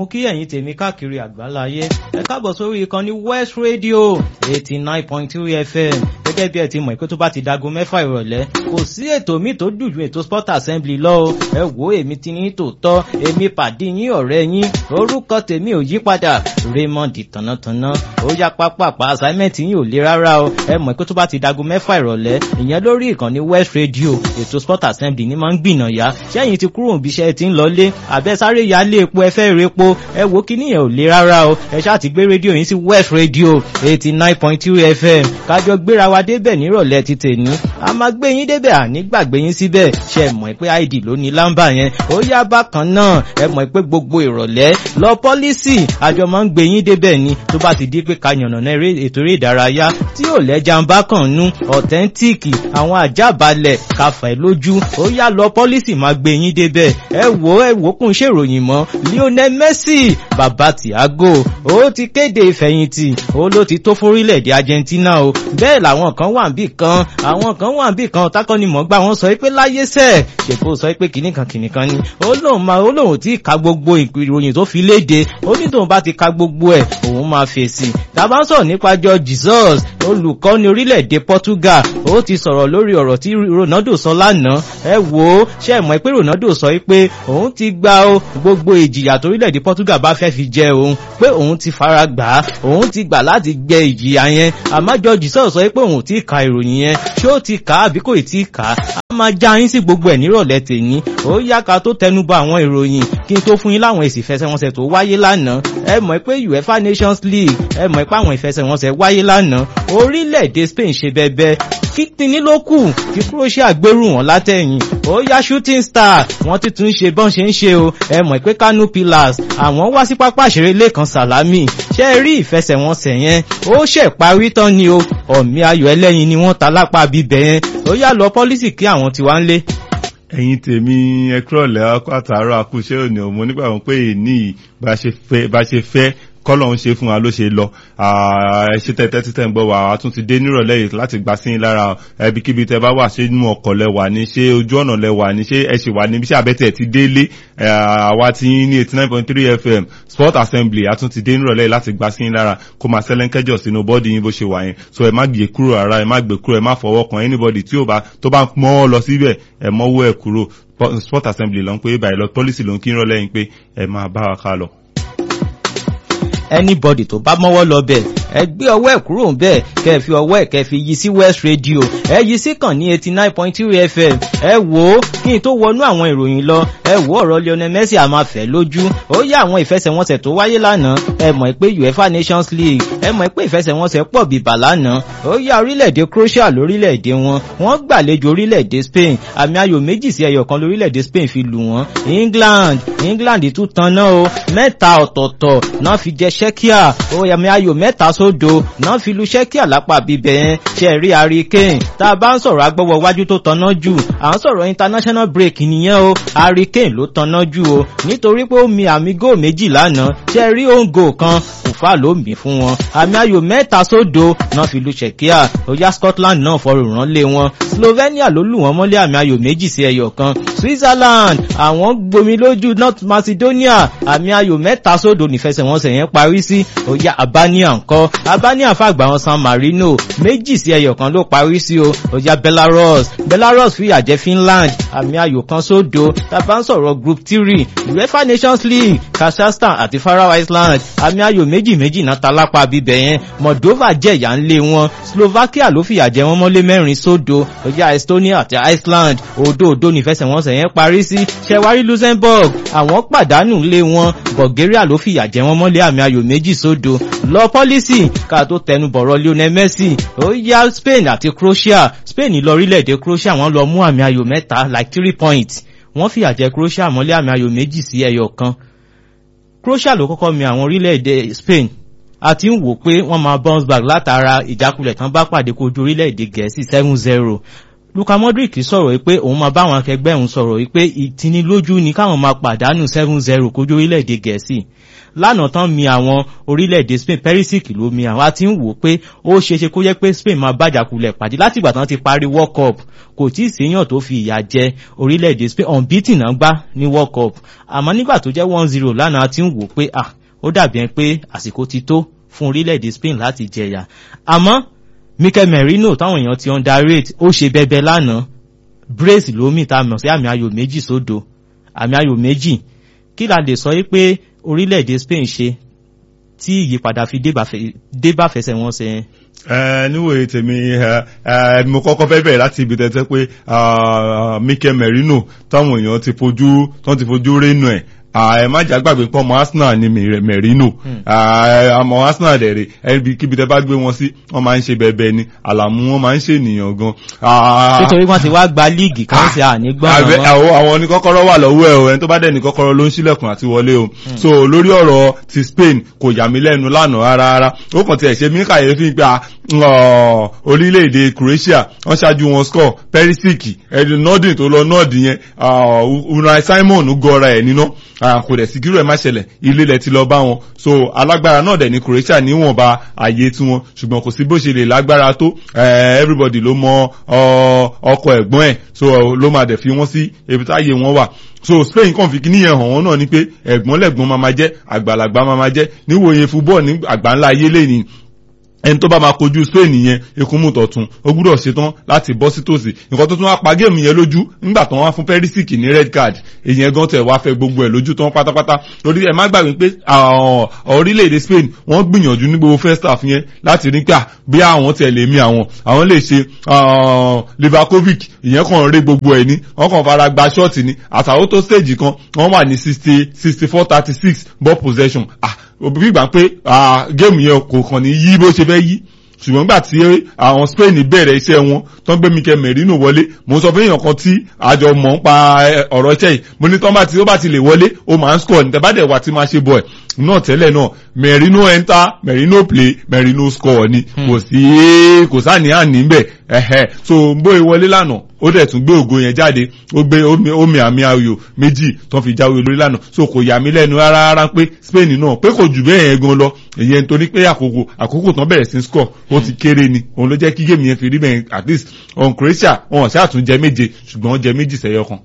mo kí ẹ̀yin tèmi káàkiri àgbáláyé ẹ káàbọ̀ sórí ìkànnì West Radio eighty nine point three FM gẹ́gẹ́ bí ẹ ti mọ̀ pé tó bá ti dago mẹ́fà ìrọ̀lẹ́ kò sí ètò míì tó dùn ju ètò sport assembly lọ o ẹ wo èmi ti ní tòótọ́ èmi pàdé yín ọ̀rẹ́ yín orúkọ tèmi ò yí padà Raymond tànàtànà ó yá pápápá assignment yín ò le rárá o ẹ mọ̀ pé tó bá ti dago mẹ́fà ìrọ̀lẹ́ ìyẹn lórí ìkànnì West Radio ètò sport assembly ní máa ń gbìnà yá sẹ́yìn ti kúrò níbi iṣẹ́ ti ń lọlé àbẹ́sáré yálé epo ẹ fẹ́ repo ẹ wo kíní yẹn ò le rárá o ẹ ṣáà ti gbé rédíò yín sí West Radio eighty nine point two FM kájọ gbéra wa débẹ̀ nírọ̀lẹ́ ti tèní a máa gbé yín débẹ̀ àní gbàgbé yín síbẹ̀ ṣe mọ̀ pé id ló ní lámbà yẹn ó yá bákan náà ẹ mọ̀ pé gbogbo ìrọ̀lẹ́ lọ pọ́lísì àjọ máa ń gbé yín débẹ̀ ni tó bá ti di pé ká yànnàná ètò eré ìdárayá tí ò lẹ́jà ń bá kàn nú ọ̀tẹ́ńtíìkì àwọn àjábalẹ̀ káfẹ́ lójú ó yá lọ pọ́lísì máa gbé yín débẹ̀ ẹ wò ẹ wò kún ṣèròyìn mọ́ Lionel Messi bàbá Thiago ó ti kéde ìfẹ̀yìntì ó ló ti tó fórílẹ̀-èdè Argentina o bẹ́ẹ̀ làwọn kan wà níbì kan àwọn kan wà níbì kan tákọ́nimọ̀gbà wọn sọ pé láyé sẹ́ẹ̀ ṣèkó sọ pé kìnnìkan kìnnìkan ni ó lóun máa ó lóun tí ka gbogbo ìròyìn tó fi léde ó ní tóun bá ti ka gbogbo ẹ̀ òun máa fèsì tàbá ń sọ̀rọ̀ nípa jọ Jesus olùkọ́ni orílẹ̀-èdè Portugal ó ti sọ̀rọ̀ lórí ọ̀rọ̀ tí Ronaldo sọ lánàá ẹ wò ó ṣe mọ̀ pé Ronaldo sọ pé òun ti gba o gbogbo ìjìyà torílẹ̀-èdè Portugal bá fẹ́ fi jẹ òun pé òun ti fara gbà á òun ti gbà láti gbẹ ìjìyà yẹn àmọ́ jọ Jesus sọ pé òun ti ka ìròyìn yẹn ṣé ó ti kà á àbí kò tí ì kà á a máa já yín sí gbogbo ẹ̀ nírọ̀lẹ́ tèmi ó yá ká tó tẹnubọ àwọn ìròyìn kí n tó fún yín láwọn èsì ìfẹsẹ̀wọnsẹ̀ tó wáyé lánàá ẹ mọ̀ pé UEFA Nations League ẹ mọ̀ pé àwọn ìfẹsẹ̀wọnsẹ̀ wáyé lánàá orílẹ̀-èdè Spain ṣe bẹbẹ kíkíní ló kù kí Croatia gbèrú wọn látẹ̀yìn ó yá shooting star wọ́n ti tún ṣe bọ́n ṣe ń ṣe o ẹ mọ̀ pé Kano Pillars àwọn wá sí pápá ìṣeré Lẹ́kan Sàlámì ṣe rí ìfẹsẹ̀wọnsẹ̀ yẹn ó ṣẹ̀ parí tán ni o ọ̀mí ayò ẹlẹ́yin ni wọ́n ta lápá bíbẹ̀ yẹn ó yá lọ pọ́lísì kí àwọn tiwa ń lé ẹ̀yin tèmi ẹ kúrọ̀lẹ́ àtàárọ̀ àkúṣe òní ọmọ nígbà wọn pé èní bá ṣe fẹ́ kọ́lọ̀ ń ṣe fún wa ló ṣe lọ ṣe tẹ́tẹ́ títẹ̀ ń gbọ́ wà á tún ti dé nírọ̀lẹ́ yìí láti gbà sí lára ẹbikíbi tẹ́ bá wà ṣé inú ọkọ̀ lẹ wà ní ṣé ojú ọ̀nà lẹ wà ní ṣé ẹ ṣì wà níbi ṣé àbẹ́tẹ̀ ti délé àwa ti ní eighty nine point three fm sport assembly a tún ti dé nírọ̀lẹ́ yìí láti gbà sí lára kó máa sẹ́lẹ̀ńkẹ́jọ̀ sínú bọ́ọ̀dì yín bó ṣe wà yẹn so ẹ má gbé kúrò ara ẹ má gbé kúrò ẹ má fọwọ́ kan anybody tí ó bá tó bá mọ́ ọ lọ síbẹ̀ ẹ mọ́wọ́ ẹ kúrò sport assembly ló ń pé báyìí lọ policy ló ń kí ń rọ̀lẹ́ yín pé ẹ máa bá wa ká lọ anybody tó bá mọ́wọ́ lọ bẹ̀ ẹ gbé ọwọ́ ẹ̀ kúrò ń bẹ̀ kẹ́ ẹ fi ọwọ́ ẹ̀ kẹ́ ẹ fi yí sí West Radio ẹ yí sí kàn ní eighty nine point three FM ẹ wò ó kí n tó wọnú àwọn ìròyìn lọ ẹ wò ọ̀rọ̀ Lionel Messi a máa fẹ́ lójú ó yá àwọn ìfẹsẹ̀wọnsẹ̀ tó wáyé lánàá ẹ mọ̀ pé UEFA Nations League ẹ mọ̀ pé ìfẹsẹ̀wọnsẹ̀ pọ̀ bíbà lánàá ó yá orílẹ̀-èdè Croatia lórílẹ̀-èdè wọn wọ́n gbàlejò orílẹ̀-èdè Spain àmì ayò méjì sí ẹyọ kan lórílẹ̀-èdè Spain fi lù wọ́n England England tún tan náà o mẹ́ta ọ̀tọ̀ọ̀tọ̀ náà fi jẹ Czechia ó yàmì ayò mẹ́ta sódo náà fi lu Czechia lápá bíbẹ̀ yẹn ṣe rí Harry Kane tá a bá ń sọ̀rọ̀ agbọ́wọ́ wájú tó tanná jù à ń sọ̀rọ̀ international break nìyẹn o Harry Kane ló tanná jù o nítorí pé ó mi àmì góò méjì lánàá ṣe rí òǹgò kan kùfà ló mì fún wọn àmì ayò mẹ́ta sódo náà fi lu Czechia ó yá Scotland náà fọrùn rán lé wọn Slovenia ló lù wọ́n mọ́lé àmì ayò méjì sí ẹyọ kan Switzerland àwọn gbomi lójú North Macedonia àmì ayò mẹ́ta sódo nífẹsẹ̀wọnsẹ̀ yẹn parí sí ó yá Albania ńkọ́ Albania fàgbà wọn San Marino méjì sí ẹyọ kan ló parí sí o ó yá Belarus Belarus fìyà jẹ Finland àmì ayò kan sódo tàbá ń sọ̀rọ̀ group three UEFA Nations League Kazakhstan àti Faroe Island àmì ayò méjì méjì náà ta lápá bíbẹ̀ yẹn Moldova jẹ̀yà ń lé wọn Slovakia ló fìyà jẹ wọn mọ́lé mẹ́rin sódo ó yá Estonia àti Iceland òdo òdo nífẹsẹ̀wọnsẹ̀ yẹn parí sí ṣẹwárí Luxembourg àwọn pàdánù lé wọn Bulgaria ló fìyà jẹ wọn mọ́lé àmì ayò méjì sódo lọ pọ́lísì ká tó tẹnu bọ̀rọ̀ Lionel Messi ó yá Spain àti Croatia Spain lọ orílẹ̀-èdè Croatia wọ́n lọ mú àmì ayò mẹ́ta like three points wọ́n fìyà jẹ Croatia mọ́lé àmì ayò méjì sí ẹyọ kan Croatia ló kọ́kọ́ mi àwọn orílẹ̀-èdè Spain a ti ń wò pé wọ́n máa bounce back látara ìjákulẹ̀ tán bá pàdé kojú orílẹ̀-èdè Gẹ̀ẹ́sì seven zero Luka Modric sọ̀rọ̀ pé òun máa bá àwọn akẹgbẹ́ òun sọ̀rọ̀ pé ìtinilójú ni káwọn máa pàdánù seven zero kójú orílẹ̀-èdè Gẹ̀ẹ́sì lánàá tán mi àwọn orílẹ̀-èdè Spain Perisic ló mi àwọn àti ń wò pé ó ṣeéṣe kó yẹ pé Spain máa bàjàkulẹ̀ pàdé látìgbà tán ti parí World Cup kò tí ì séèyàn tó fi ìyà jẹ orílẹ̀-èdè Spain unbeaten náà gbá ní World Cup àmọ́ nígbà tó jẹ́ one zero lánàá àti ń wò pé ah ó dàbí ẹ pé àsìkò ti tó fún orílẹ̀-èdè Spain láti jẹyà àmọ́ Mikel Merino táwọn èèyàn ti underrate ó ṣe bẹbẹ lánàá brace lómi tá a mọ̀ sí àmì ayò méjì sódo àmì ayò méjì kí la lè sọ yí pé orílẹ̀-èdè Spain ṣe tí ìyípadà fi dé bá fẹsẹ̀ wọn ṣe yẹn. ẹ níwòye tèmi ẹ mo kọ́kọ́ fẹ́ bẹ̀rẹ̀ láti ibi tẹ́tẹ́ pé Mikel Merino táwọn èèyàn ti fojú tán ti fojú rénú ẹ̀ ẹ má jà gbàgbé pé ọmọ Arsenal ni Merino ọmọ Arsenal dẹ̀rẹ̀ ẹbí kíbi tẹ́ bá gbé wọn sí wọ́n máa ń ṣe bẹ́ẹ̀bẹ́ẹ̀ ni àlàmú wọn máa ń ṣe ènìyàn gan. nítorí wọ́n ti wá gba líìgì kan sí ànígbọ́n àwọn àwọn ní kọ́kọ́rọ́ wà lọ́wọ́ ẹ̀ o ẹni tó bá dẹ̀ ní kọ́kọ́rọ́ ló ń ṣílẹ̀kùn àti wọlé o so lórí ọ̀rọ̀ ti Spain kò yà mí lẹ́nu lánàá rárá ó kàn tiẹ̀ ṣe mí kàyéfì gba orílẹ̀-èdè Croatia wọ́n ṣáájú wọn score Perisic ẹni nọ́ọ̀dì tó lọ nọ́ọ̀dì yẹn Unai Simon gọra ẹ̀ níná kò dẹ̀ sí kírò ẹ̀ má ṣẹlẹ̀ ilé lẹ ti lọ bá wọn so alágbára náà dẹ̀ ní Croatia níwọ̀nba àyè tiwọn ṣùgbọ́n kò sí bó ṣe lè lágbára tó everybody ló mọ ọkọ ẹ̀gbọ́n ẹ̀ so ló máa dẹ̀ fi wọ́n sí ibi táyé wọn wà so Spain kàn fi kíní yẹn hàn wọ́n náà ni pé ẹ̀gbọ́n lẹ̀gbọ́n máa máa jẹ́ àgbàlagbà máa máa jẹ́ níwòye fúbọ́ọ̀ ní àgbáńlá ayé lẹ́yìn ẹni tó bá máa kojú Spain yẹn ekunmu tọ̀tún ó gbúdọ̀ ṣetán láti bọ́ sí tòsí nǹkan tó tún wá pa géèmù yẹn lójú nígbà tó wá fún Perisic ní red card èyàn gan tẹ̀ wá fẹ́ gbogbo ẹ̀ lójú tán pátápátá torí ẹ má gbàgbé pé orílẹ̀-èdè Spain wọ́n gbìyànjú ní gbogbo first half yẹn láti rí pé bí àwọn tẹ̀ lè mí àwọn àwọn lè ṣe Livakovic ìyẹn kàn rí gbogbo ẹ̀ ní wọ́n kàn fara gba ṣọ́ọ̀tì ní àtàwọn tó stage kan wọ́n wà ní sixty sixty four thirty six ball possession ah òbí gbà pé géèmù yẹn kò kàn ní yí bó ṣe fẹ́ yí ṣùgbọ́n gbà tí àwọn Spain bẹ̀rẹ̀ iṣẹ́ wọn tó ń gbé Mikel Merino wọlé mo sọ fún èèyàn kan tí àjọ mọ̀ ń pa ọ̀rọ̀ iṣẹ́ yìí mo ní tán bá ti ó bá ti lè wọlé ó máa ń score ní tẹ́bàdẹ̀ wà tí máa ṣe bọ̀ ẹ̀ náà tẹ́lẹ̀ náà Merino enter Merino play Merino score ni kò sí kò sáàní àní bẹ̀ ẹ̀hẹ́ so bóyá wọlé lánàá ó dẹ̀ tún gbé ògo yẹn jáde ó gbé omi àmì ayò méjì tó fi jáwé lórí lánàá so kò yà mí lẹ́nu rárá rárá pé Spain náà pé kò jù bẹ́ẹ̀ yẹn gan lọ èyí nítorí pé àkókò àkókò tán bẹ̀rẹ̀ sí score ó ti kéré ni òun ló jẹ́ kí géèmù yẹn fi rí bẹ́ẹ̀ at least on Croatia wọn ṣáà tún jẹ méje ṣùgbọ́n wọ́n jẹ méjì sẹ́yọ kan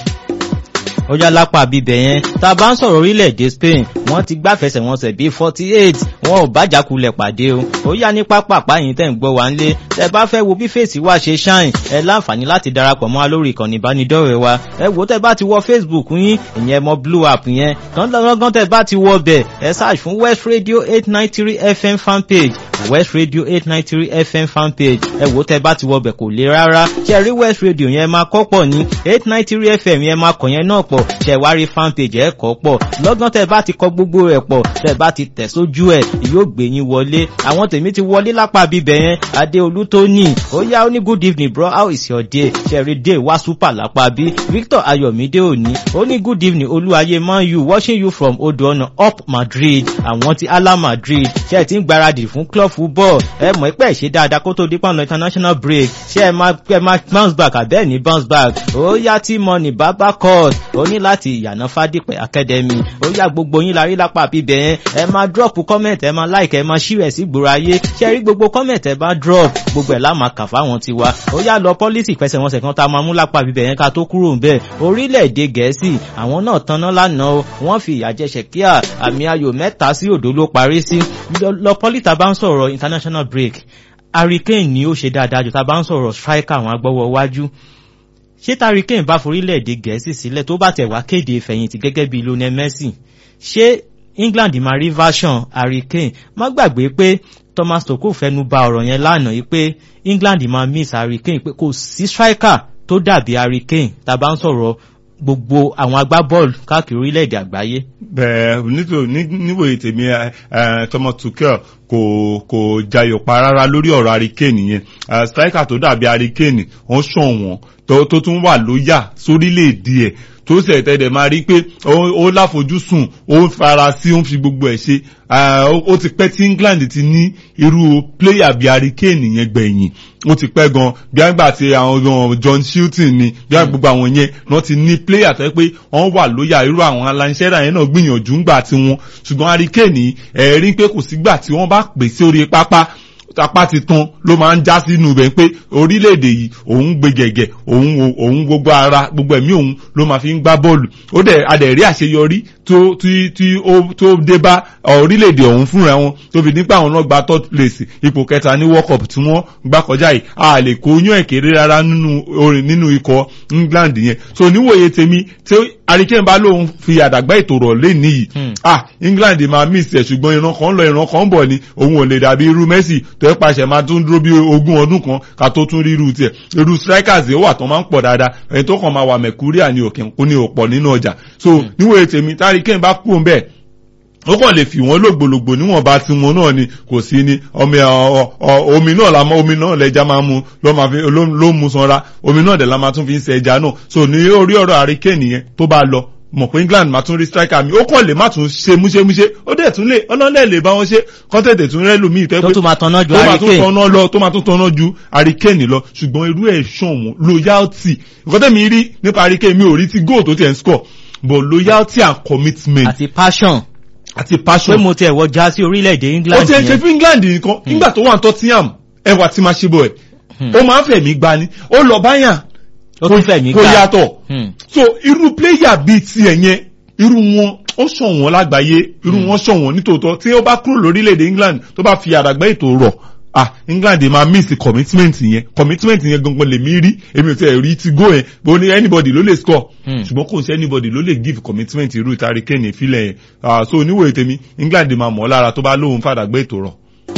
ó yá lápá bíbẹ̀ yẹn tá a bá ń sọ̀rọ̀ orílẹ̀-èdè Spain wọ́n ti gbáfẹsẹ̀wọnsẹ̀ bíi forty eight wọn ò bájàkulẹ̀ pàdé o ó yá ní pápápá yìí tẹ̀ ń gbọ́ wá ńlé tẹ bá fẹ́ wo bí fèsì wa ṣe ṣáìn ẹ láǹfààní láti darapọ̀ mọ́ wa lórí ìkànnì ìbánidọ́rẹ̀ẹ́ wa ẹ wò tẹ bá ti wọ Facebook yín ìyẹn mọ blue app yẹn lọ́gán tẹ bá ti wọ bẹ̀ ẹ search fún West Radio eight nine three FM fanpage West Radio eight nine three FM fanpage ẹ wò tẹ bá ti wọ bẹ̀ kò le rárá ṣe rí West Radio yẹn máa kọ́ pọ̀ ní eight nine three FM yẹn máa kọ̀ yẹn náà pọ̀ ṣẹ̀wárí fanpage ẹ̀ kọ́ pọ̀ lọ́gán tẹ́ bá ti kọ gbogbo rẹ̀ pọ̀ tẹ́ bá ti tẹ̀ sójú ẹ̀ yóò gbé yín wọlé àwọn tèmi ti wọlé lápá bíbẹ̀ yẹn adéolú tó ní ó yá ó ní good evening bro how is your day ṣẹ̀rí day wá super lápá bí Victor Ayọ̀mídé òní ó ní good evening olúwayé man you watching you from odò ọ̀nà up Madrid àwọn ti ala Madrid ṣe ti ń gbáradì fún club football ẹ mọ̀ ẹ́ pẹ́ ṣe dáadáa kó tó dípò ọ̀nà international break ṣe ẹ máa ẹ máa bounce back àbẹ́ẹ̀ ní bounce back ó yá tí money baba court ó ní láti ìyànà fádìpẹ̀ academy ó yá gbogbo yín la rí lápá bíbẹ̀ yẹn ẹ máa drop comment ẹ máa like ẹ máa share sí gbòòrò ayé ṣe rí gbogbo comment ẹ bá drop gbogbo ẹ̀ lá máa kà fáwọn tiwa ó yá lọ politics fẹsẹ̀wọnsẹ̀ kan tá a máa mú lápá bíbẹ̀ yẹn ká tó kúrò ńbẹ̀ orílẹ̀-èdè gẹ̀ẹ́sì àwọn náà tanná lánàá o wọ́n fi ìyà jẹ ṣẹ̀kíà àmì ayò mẹ́ta sí òdo ló parí sí lọ politics bá ń sọ̀rọ̀ international break Harry Kane ni ó ṣe dáadáa jù tá a bá ń sọ̀rọ̀ striker àwọn agbọ́wọ́ wájú ṣé Harry Kane bá forílẹ̀-èdè gẹ̀ẹ́sì sílẹ̀ tó bá tẹ̀ wá kéde ìfẹ̀yìntì gẹ́gẹ́ bí Lionel Messi ṣé England máa rí version Harry Kane má gbàgbé pé Thomas Tuchel fẹnu ba ọ̀rọ̀ yẹn lánàá yìí pé England máa miss Harry Kane pé kò sí striker tó dàbí Harry Kane tá a bá ń sọ̀rọ̀ gbogbo àwọn agbábọ́ọ̀lù káàkiri orílẹ̀-èdè àgbáyé. bẹ́ẹ̀ níwòye tèmi Thomas Tuchel kò kò jayọ̀ pa rárá lórí ọ̀rọ̀ Hurricane yẹn Ah, striker tó dàbí Hurricane wọ́n ṣọ̀wọ́n tó tó tún wà lóyà sórílẹ̀-èdè ẹ̀ tó sì ẹ̀tẹ̀dẹ̀ máa rí pé ó ó láfojúsùn ó ń fara sí ó ń fi gbogbo ẹ̀ ṣe Ah, ó ó ti pẹ́ tí England ti ní irú player bíi Hurricane yẹn gbẹ̀yìn ó ti pẹ́ gan bí àgbà tí àwọn gan John Shilton ni bí àgbà gbogbo àwọn yẹn wọ́n ti ní player tó yẹ pé wọ́n wà lóyà irú àwọn Alan Shearer yẹn náà gbìyànjú ńgbà tiwọn ṣùgbọ́n Hurricane ẹ̀rí pé kò sígbà tí wọ́n bá pè sí orí pápá apá ti tán ló máa ń já sínú ibẹ̀ pé orílẹ̀-èdè yìí òun gbé gẹ̀gẹ̀ òun wo- òun gbogbo ara gbogbo ẹ̀mí òun ló máa fi ń gbá bọ́ọ̀lù ó dẹ̀ adẹ̀rí àṣeyọrí tó tí tí ó tó dé bá orílẹ̀-èdè ọ̀hún fúnra wọn tó fi nípa àwọn náà gba third place ipò kẹta ní world cup tí wọ́n gbá kọjá yìí a lè kó yún ẹ̀kẹ́rẹ́ rárá nínú orin nínú ikọ̀ England yẹn so níwòye tèmi tí Hurricane bá lóun fi àdàgbà ètò rọ̀ lé níyì Hmm. ah England máa miss ẹ̀ ṣùgbọ́n ìran kan lọ ìran kan bọ̀ ni òun ò lè dàbí irú Messi tó ẹ pàṣẹ máa tún dúró bí ogún ọdún kan ká tó tún rí irú tiẹ̀ irú strikers yìí ó wà tán máa ń pọ̀ dáadáa ẹni tó kàn máa wà mẹ̀kúríà ní òkè kó ní òpọ̀ nínú ọjà so níwòye tèmi tí Hurricane bá kú òun bẹ́ẹ̀ ó kàn lè fi wọn lògbòlògbò níwọ̀n bá ti wọn náà ni kò sí ni omi ọ- ọ- omi náà la mọ omi náà lẹja máa mu ló máa fi ló ló mu sanra omi náà dẹ̀ la máa tún fi ń ṣe ẹja náà so ní orí ọ̀rọ̀ Hurricane yẹn tó bá lọ mọ̀ pé England máa tún rí striker mi ó kàn lè má tún ṣe múṣemúṣe ó dẹ̀ tún lè ọlọ́lẹ̀ lè bá wọn ṣe kọ́ńtẹ̀tẹ̀ tún rẹ́ lómi ìtẹ́ tó pé tún máa tanná ju tó máa tún Hurricane tanná lọ tó máa tún tanná ju Hurricane lọ ṣùgbọ́n irú ẹ̀ ṣàn wọ́n loyalty nǹkan tẹ̀mí rí nípa Hurricane mi ò rí ti goal tó tiẹ̀ ń score but loyalty and commitment àti passion àti pé passion mo tiẹ̀ wọ já sí orílẹ̀-èdè ó England ti ẹ ṣe yẹn fún England nìkan nígbà tó wà ní Tottenham ẹwà tí máa ṣe bọ̀ ẹ̀ ó máa ń fẹ̀mí gbani ó lọ báyà ó tún fẹ̀mí kò gbà yàtọ̀ Hmm. so irú player bíi tiẹ̀ yẹn irú wọn ó ṣọ̀wọ́n lágbàáyé irú wọn ṣọ̀wọ́n nítòótọ́ tí ó bá kúrò lórílẹ̀‐èdè England tó bá fi àdàgbà ètò rọ̀ ah England máa miss commitment yẹn commitment yẹn gangan lèmi rí èmi ò tẹ̀ rí ti go yẹn bó ní anybody ló lè score Hmm. ṣùgbọ́n kò sí anybody ló lè give commitment irú Hurricane ìfilẹ̀ yẹn ah so oníwòye tèmi England máa mọ̀ ọ́ lára tó bá lóun fàdàgbà ètò rọ̀.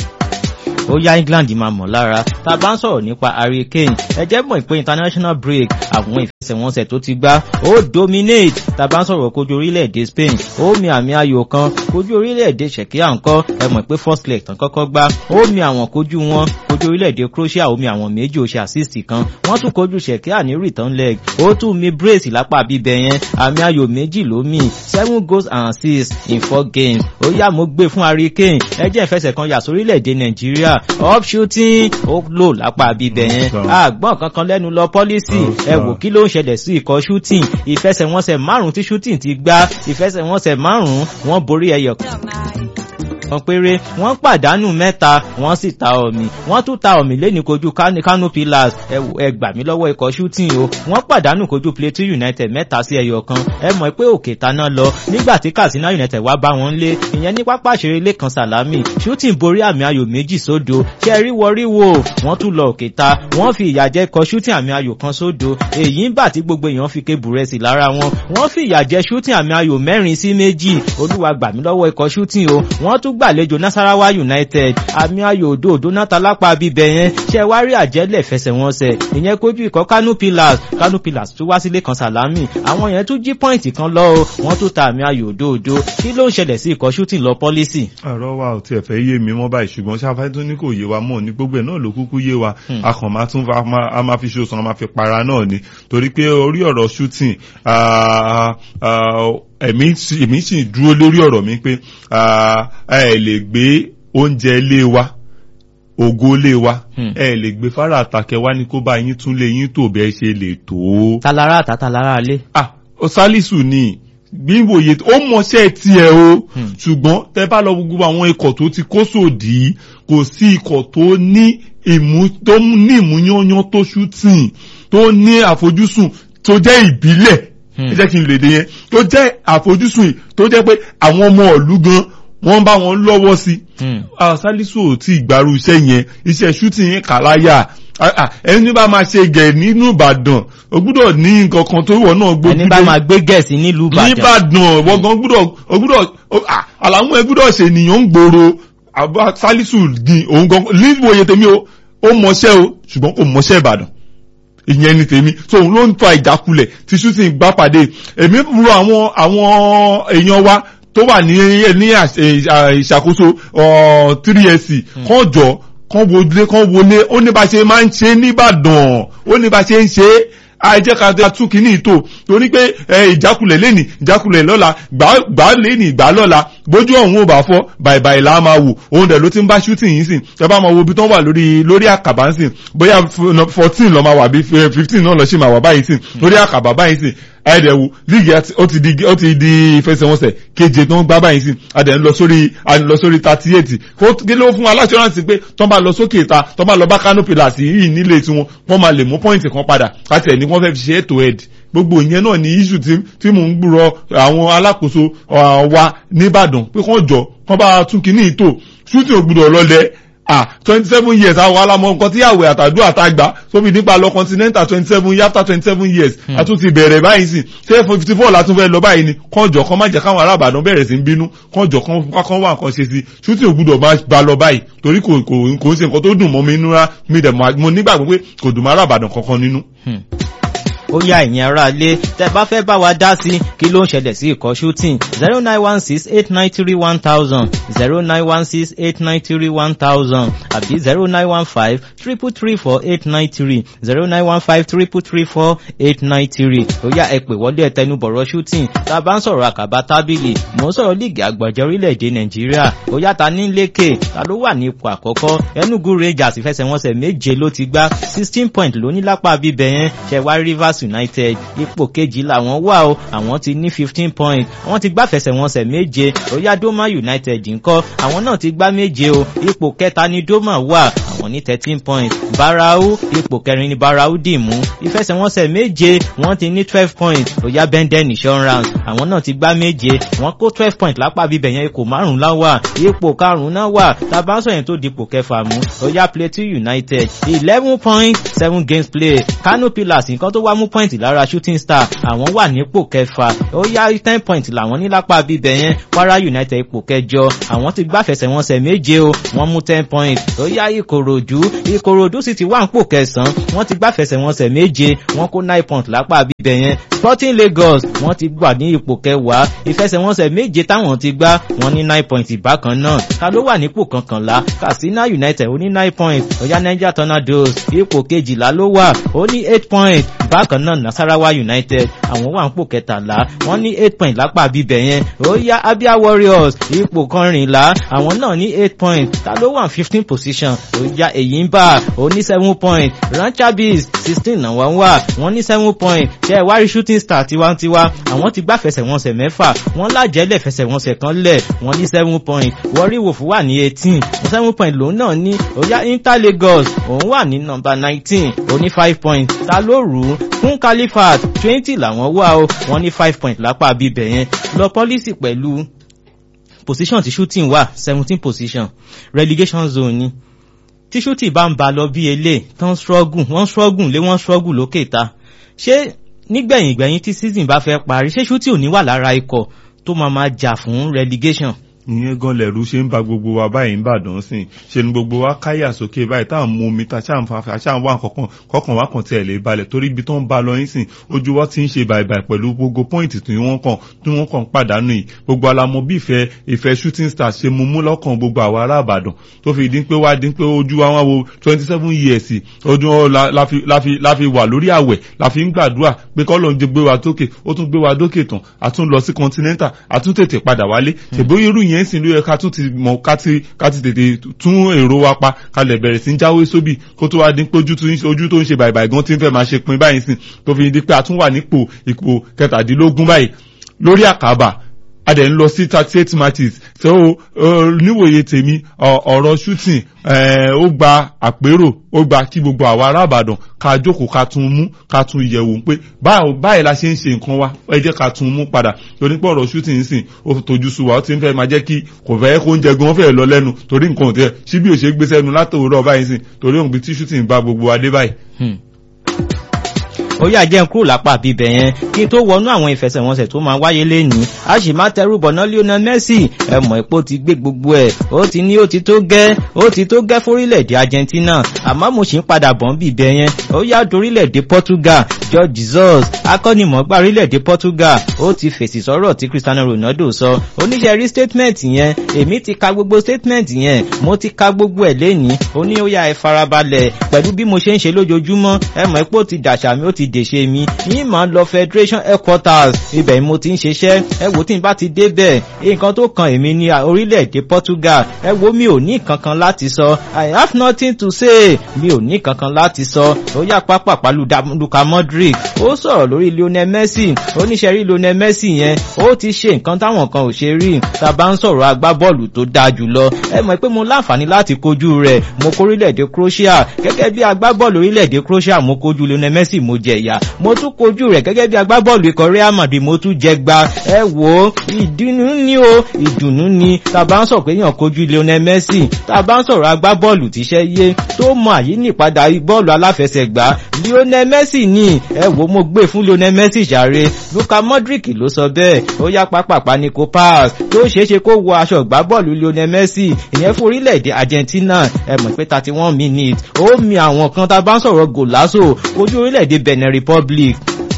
ó yá England máa mọ̀ lára tá a bá ń sọ̀rọ̀ nípa Hurricane ẹ jẹ́ mọ̀ pé international break àwọn ìfẹsẹ̀wọnsẹ̀ tó ti gbá ó dominate tá a bá ń sọ̀rọ̀ kojú orílẹ̀-èdè Spain ó mi àmì ayò kan kojú orílẹ̀-èdè Czechia ńkọ́ ẹ mọ̀ pé first leg tán kọ́kọ́ gbá ó mi àwọn kojú wọn kojú orílẹ̀-èdè Croatia ó mi àwọn méjì ó ṣe assist kan wọ́n tún kojú Czechia ní return leg ó tún mi brace lápá bíbẹ̀ yẹn àmì ayò méjì ló mì seven goals and assists in four games ó yá mo gbé fún Hurricane ẹ jẹ́ ìfẹsẹ̀ kan yà sórílẹ̀-èdè Nàìjíríà up shooting ó lò lápá bíbẹ̀ yẹn àgbọ̀n kankan lẹ́nu lọ pọ́lísì ẹ wò kí ló ń ṣẹlẹ̀ sí ikọ̀ shooting ìfẹsẹ̀wọnsẹ̀ márùn-ún tí shooting ti gbá ìfẹsẹ̀wọnsẹ̀ márùn-ún wọ́n borí ẹyọ kan péré wọ́n pàdánù mẹ́ta wọ́n sì ta ọ̀mì wọ́n tún ta ọ̀mì lẹ́ni kojú Kano Pillars ẹ gbà mí lọ́wọ́ ikọ̀ shooting o wọ́n pàdánù kojú Plateau United mẹ́ta sí ẹyọ kan ẹ mọ̀ pé òkè taná lọ nígbà tí Katsina United wá bá wọn lé ìyẹn ní pápá ìṣeré Lẹ́kan Sàlámì shooting borí àmì ayò méjì sódo ṣe ríwọ ríwọ wọ́n tún lọ òkè ta wọ́n fi ìyà jẹ ikọ̀ shooting àmì ayò kan sódo èyí ń bà tí gbogbo èèyàn fi ké búrẹ́sì lára wọn wọ́n fi ìyà jẹ shooting àmì ayò mẹ́rin sí méjì olúwa gbà mí lọ́wọ́ ikọ̀ shooting o wọ́n tún gbàlejò Nasarawa United àmì ayò òdo òdo náta lápá bíbẹ yẹn ṣe wá rí àjẹlẹ̀ fẹsẹ̀wọnsẹ̀ ìyẹn kojú ikọ̀ Kano Pillars Kano Pillars tún wá sílé kan Sàlámì àwọn yẹn tún jí pọ́ìntì kan lọ o wọ́n tún ta àmì ayò òdo òdo kí ló ń ṣẹlẹ̀ sí ikọ̀ shooting lọ pọ́lísì. ọ̀rọ̀ wa ò tiẹ̀ fẹ́ yé mi mọ́ báyìí ṣùgbọ́n ṣáfẹ́ tó ní kò yé wa mọ́ ní gbogbo ẹ̀ náà ló kúkú yé wa a kàn máa tún a máa fi ṣoṣan a máa fi para náà ni torí pé orí ọ̀rọ̀ shooting èmi sì dúró lórí ọ̀rọ̀ mi pé ẹ lè gbé oúnjẹ ilé wa ògo ilé wa ẹ lè gbé fara àtàkẹ wá ní kó bá yín tún lé yín tó bẹ́ẹ̀ ṣe lè tó. talara àtà talara alé. ah Sálísù ni bí wòye ó mọṣẹ́ tiẹ̀ o ṣùgbọ́n tẹ́ bá lọ gbogbo àwọn ikọ̀ tó ti kó sòdì kò sí ikọ̀ tó ní ìmú tó ní ìmúyányán tó ṣútìn tó ní àfojúsùn tó jẹ́ ìbílẹ̀ ẹ jẹ́ kí n lè dé yẹn tó jẹ́ àfojúsùn tó jẹ́ pé àwọn ọmọ ìlú gan wọ́n bá wọn lọ́wọ́ sí Sálísù ò tí ìgbàrú iṣẹ́ yẹn iṣẹ́ ṣútìn yẹn kà láyà ẹni bá máa ṣe gẹ̀ nínú Ìbàdàn o gbúdọ̀ ní nǹkan kan tó wọ̀ náà gbójú ẹni bá máa gbé gẹ̀ẹ́sì nílùú Ìbàdàn níbàdàn wọ́gán gbúdọ̀ o gbúdọ̀ àlàmú ẹ gbúdọ̀ ṣe ènìyàn ń gbòòrò Sálísù ní òun gan níwòye tèmi o ó mọṣẹ́ o ṣùgbọ́n kò mọṣẹ́ Ìbàdàn ìyẹn ni tèmi so òun ló ń fa ìjákulẹ̀ tí shooting gbá pàdé èmi rò àwọn àwọn èèyàn wa tó wà ní ní ìṣàkóso three sc kàn jọ kàn wọlé kàn wọlé ó ní bá ṣe máa ń ṣe nìbàdàn ó ní bá ṣe ń ṣe àìjẹ́ ká tún kínní ìtò torí pé ìjákulẹ̀ lẹ́nì ìjákulẹ̀ lọ́la gbà lẹ́nì gbà lọ́la bójú ọ̀hún ò bá fọ́ bàìbàì là á máa wò òun dẹ̀ ló ti ń bá shooting yìí sìn ẹ bá máa wo ibi tó ń wà lórí lórí àkàbà ń sìn bóyá fourteen lọ́ máa wà bí fifteen náà lọ́ ṣì máa wà báyìí sìn lórí àkàbà báyìí sìn ẹ̀ẹ́dẹ̀wò líìgì ó ti di ó ti di ìfẹsẹ̀wọnsẹ̀ keje tó ń gbá báyìí sìn adẹ̀ ń lọ sórí à ń lọ sórí thirty eight kí ló fún aláṣọ́ránsì pé tó ń bá lọ sókè ta tó ń bá lọ bá kánò pillars yìí nílé tiwọn wọ́n máa lè mú pọ́ìntì kan padà láti ẹ̀ ní wọ́n fẹ́ fi ṣe ètò ẹ̀d gbogbo ìyẹn náà ní iṣu tí mò ń gbúrọ àwọn alákòóso wa nìbàdàn pé kán jọ kán bá tún kíní ìtò shooting ògbúdọ̀ lọlẹ̀ ah twenty seven years àwọn alamọ nǹkan tí àwẹ̀ àtàdúrà àtàgbà sóbi nípa lọ continental twenty seven years after twenty seven years a tún ti bẹ̀rẹ̀ báyìí sí ṣé fifty four la tún fẹ́ lọ báyìí ni kànjọ kan má jẹ́ káwọn arábàdàn bẹ̀rẹ̀ sí ń bínú kànjọ kan kan wà nǹkan ṣe sí shooting ògbúdọ̀ máa ba lọ báyìí torí kò kò kò ń ṣe nǹkan tó dùn mọ́ mi nínú mi dẹ̀ mo nígbàgbọ́ pé kò dùn mọ́ arábàdàn kankan nínú ó yá ẹ̀yin ará ilé tẹ́ bá fẹ́ bá wa dá sí kí ló ń ṣẹlẹ̀ sí ikọ̀ shooting zero nine one six eight nine three one thousand zero nine one six eight nine three one thousand àbí zero nine one five triple three four eight nine three zero nine one five triple three four eight nine three ó yá ẹ pè wọlé ẹtẹnubọ̀rọ̀ shooting tá a bá ń sọ̀rọ̀ àkàbà tábìlì mò ń sọ̀rọ̀ líìgì àgbọ̀jẹ̀ orílẹ̀-èdè nàìjíríà ó yá ta ní lékè ta ló wà ní ipò àkọ́kọ́ enugu rangers ìfẹsẹ̀wọnsẹ̀ méje ló ti gbá sixteen point ló ní lápá bíbẹ̀ yẹn ṣẹ̀wá rivers united ipò kejì làwọn wà o àwọn ti ní fifteen point àwọn ti gbá fẹsẹ̀wọnsẹ̀ méje óyá doma united ńkọ́ àwọn náà ti gbá méje o ipò kẹta ni doma wà àwọn ní thirteen point barau ipò kẹrin ni barau dì mú ìfẹsẹ̀wọnsẹ̀ méje wọ́n ti ní twelve point óyá benden insurance àwọn náà ti gbá méje wọ́n kó twelve point lápá bíbẹ̀ yẹn ipò márùn-ún láwà ipò karùn-ún náà wà tabansọ yẹn tó dipò kẹfà mú óyá plateau united eleven point seven games play kano pillars nǹkan tó wá mú point lára shooting star àwọn wà nípò kẹfà ó yá ten point làwọn ní lápá bíbẹ̀ yẹn kwara united ipò kẹjọ àwọn ti gbá fẹsẹ̀wọnsẹ̀ méje o wọ́n mú ten point ó yá ìkòròdú ìkòròdú sì ti wà nípò kẹsàn-án wọ́n ti gbá fẹsẹ̀wọnsẹ̀ méje wọ́n kó nine point lápá bíbẹ̀ yẹn sporting lagos wọ́n ti gbà ní ipò kẹwàá ìfẹsẹ̀wọnsẹ̀ méje táwọn ti gbá wọ́n ní nine point ìbákan náà ta ló wà nípò kọkànlá katsina united ó ní nine point ó yá niger tornadoes ipò kejìlá ló wà ó ní eight point bákan náà nasarawa united àwọn wà ń pò kẹtàlá wọn ní eight point lápá bíbẹ yẹn ó yá abia warriors ipò kọrìnlá àwọn náà ní eight point ta ló wà fifteen position ó yá èyí ń bà ó ní seven point ranchabis sixteen náà wọ́n wà wọ́n ní seven point ṣe ìwárí shooting star tiwantiwa àwọn ti gbá fẹsẹ̀wọnsẹ̀ mẹ́fà wọ́n lájẹ́lẹ̀ fẹsẹ̀wọnsẹ̀ kan lẹ̀ wọ́n ní seven point warri wolf wà ní eighteen seven point lòun náà ní ó yá inter lagos òun wà ní nọmba nineteen ó ní five point ta ló rù ú fún califat twenty làwọn wà ó wọ́n ní five point lápá bíbẹ̀ yẹn lọ pọ́lísì pẹ̀lú position ti shooting wà seventeen position relegation zone ni tí shooting bá ń ba lọ bí elé tán struggle wọ́n struggle lé wọ́n struggle lókè ta ṣé nígbẹ̀yìn gbẹ̀yìn tí season bá fẹ́ parí ṣé shooting ò ní wà lára ikọ̀ tó máa máa jà fún relegation ìyẹn gan lẹ̀rú ṣe ń ba gbogbo wa báyìí ń bàdàn sí ṣe ni gbogbo wa káyà sókè báyìí táwọn mú omi ta ṣáà ń fa ṣáà ń wá kọ̀ọ̀kan kọ̀ọ̀kan wá kàn tiẹ̀ lè balẹ̀ torí ibi tó ń ba lọ yín sìn ojú wa ti ń ṣe bàìbàì pẹ̀lú gbogbo pọ́ìntì tí wọ́n kàn tí wọ́n kàn pàdánù yìí gbogbo alamọ bí ìfẹ́ ìfẹ́ shooting stars ṣe mú mú lọ́kàn gbogbo àwa ará àbàdàn tó fi dín pé wá dín pé ojú wa wọn wo twenty seven years ojú la fi wà lórí àwẹ̀ la fi ń gbàdúrà pé kọ́ ló ń gbé wa dókè ó tún gbé wa dókè tán a tún lọ sí continental a tún tètè padà wálé ṣèbóyè irú yẹn sì ló yẹ ká tún ti mọ ká ti ká ti tètè tún èrò wa pa ká lè bẹ̀rẹ̀ sí ń jáwé sóbì kó tó wá dín pé ojú tó ń ṣe bàìbàì gan tí ń fẹ́ máa ṣe pin báyìí sìn tó fi di pé a tún wà nípò ipò kẹtàdínlógún báyìí lórí àkàbà a dẹ̀ ń lọ sí thirty eight matches so níwòye tèmi ọ̀rọ̀ shooting ó gba àpérò ó gba kí gbogbo àwa ará Ìbàdàn ká jókòó ká tún mú ká tún yẹ̀wò pé báyìí la ṣe ń ṣe nǹkan wa ẹ jẹ́ ká tún mú padà torí pé ọ̀rọ̀ shooting ń sìn ó tójú sú wa ó ti ń fẹ́ máa jẹ́ kí kò fẹ́ kó oúnjẹ gan fẹ́ lọ lẹ́nu torí nǹkan ò tẹ́ síbí ò ṣe gbé sẹ́nu látòwúrọ̀ báyìí sìn torí òun bí tí shooting bá gbogbo adé báyìí ó yà jẹ́ kúrò lápá bíbẹ̀ yẹn kí n tó wọnú àwọn ìfẹsẹ̀wọnsẹ̀ tó máa wáyé lénìí a sì máa tẹrù bọ̀ná Lionel Messi ẹ̀mọ̀ epo ti gbé gbogbo ẹ̀ ó ti ní ó ti tó gẹ́ ó ti tó gẹ́ fórílẹ̀-èdè Argentina àmọ́ mo sì ń padà bọ̀ ń bíbẹ̀ yẹn ó yá dorílẹ̀-èdè Portugal George Jesus akọ́nimọ̀ọ́gbá orílẹ̀-èdè Portugal ó ti fèsì sọ́rọ̀ tí Cristiano Ronaldo sọ oníṣẹ́ rí statement yẹn èmi ti ka gbogbo statement yẹn mo ti ka gbogbo ẹ̀ lẹ́ni ó ní ó yá ẹ farabalẹ̀ pẹ̀lú bí mo ṣe ń ṣe lójoojúmọ́ ẹ mọ̀ pé ó ti dàṣà mi ó ti dèṣe mi yín máa lọ Federation headquarters ibẹ̀ ni mo ti ń ṣiṣẹ́ ẹ wò tí n bá ti débẹ̀ nǹkan tó kan èmi ní orílẹ̀-èdè Portugal ẹ wo mi ò ní kankan láti sọ I have nothing to say mi ò ní kankan láti sọ ó yá pápá pàlú Luka Modric ó sọ̀rọ̀ lórí Lionel Messi oníṣẹ́ rí Lionel Messi yẹn ó ti ṣe nǹkan táwọn kan ò ṣe rí tá a bá ń sọ̀rọ̀ agbábọ́ọ̀lù tó dáa jùlọ ẹ mọ̀ pé mo láǹfààní láti kojú rẹ̀ mo kó orílẹ̀-èdè Croatia gẹ́gẹ́ bí agbábọ́ọ̀lù orílẹ̀-èdè Croatia mo kojú Lionel Messi mo jẹ ìyà mo tún kojú rẹ̀ gẹ́gẹ́ bí agbábọ́ọ̀lù ikọ̀ Real Madrid mo tún jẹ gba ẹ wò ó ìdùnnú ni o ìdùnnú ni tá a bá ń sọ̀rọ̀ pé èèyàn kojú Lionel Messi tá a bá ń sọ̀rọ̀ agbábọ́ọ̀lù tíṣẹ́ yé tó mọ àyínípadà bọ́ọ̀lù aláfẹsẹ̀gbá Lionel Messi ni ẹ wò mo gbé fún Lionel Messi jàre Luka Modric ló sọ bẹ́ẹ̀ ó yá pápápá ní kó pass tó ṣeéṣe kó wọ aṣọ ìgbábọ́ọ̀lù Lionel Messi ìyẹn fún orílẹ̀-èdè Argentina ẹ mọ̀ pé thirty one minutes ó mi àwọn kan tá a bá ń sọ̀rọ̀ gòlásò ojú orílẹ̀-èdè Benin Republic